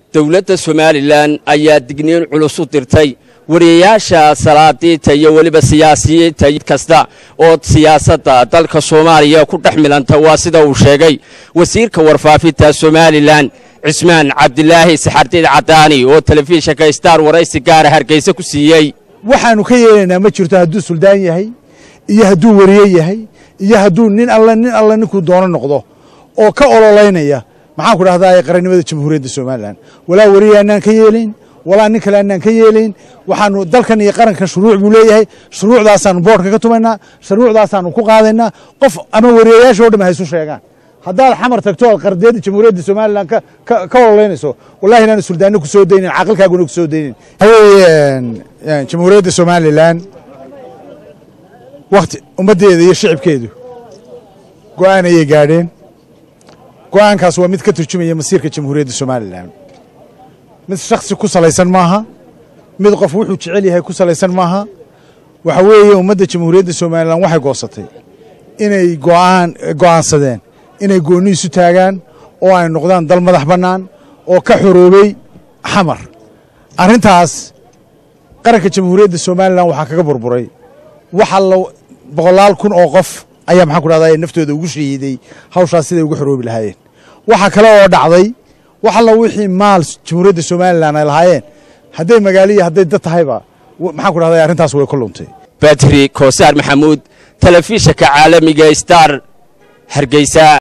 dowladda somalilan ayaa digniin culus u dirtay wariyayaasha salaadiinta iyo weliba siyaasiyiinta kasta oo siyaasadda dalka soomaaliya ku dhex milanta waa sida uu sheegay wasiirka warfaafinta somalilan cismaan cabdilaahi saxardiid cadaani oo telefishinka star waraysi gaara hargeysa ku siiyey waxaannu ka yeelaynaa ma jirto hadduu suldaan yahay iyo hadduu wariye yahay iyo hadduu nin alle nin alle ninkuu doono noqdo oo ka ololaynaya maxaan ku dhahdaa qarannimada jamhuuriyadda somalilan walaa wariye annaan ka yeelayn walaa nin kale annaan ka yeelayn waxaanu dalkan iyo qarankan shuruuc buu leeyahay shuruucdaasaanu boodhka ka tumaynaa shuruucdaasaanu ku qaadaynaa qof ama wariyayaasha o dham haysu sheegaan haddaad xamar tagto oad qardeeda jamhuuriyadda somalilan ka ololaynayso wallahi inaanu suldaanno ku soo daynin caqilkaaguna ku soo daynin waxaweye jamhuuriyadda somalilan wakti ummaddeeda iyo shicibkeedu go'aan ayay gaadheen go'aankaas waa mid ka turjumaya masiirka jamhuuriyadda somalilan mid shaksi ku salaysan maaha mid qof wuxuu jecel yahay ku salaysan maaha waxa weeye ummadda jamhuuriyadda somalilan waxay goosatay inay go'aan go'aansadeen inay goonni isu taagaan oo ay noqdaan dal madax bannaan oo ka xoroobay xamar arrintaas qaranka jamhuuriyadda somalilan waxaa kaga burburay waxa la boqolaal kun oo qof ayaa maxaan ku dhahdaa naftooda ugu shahiiday hawshaas siday ugu xoroobi lahaayeen waxaa kale oo dhacday wax alla wixii maal jamhuuriyadda somalilan ay lahaayeen hadday magaalo iyo hadday dad tahayba maxaan ku dhahdaa arrintaas way ku luntay badri koosaar maxamuud telefishinka caalamiga star hargeysa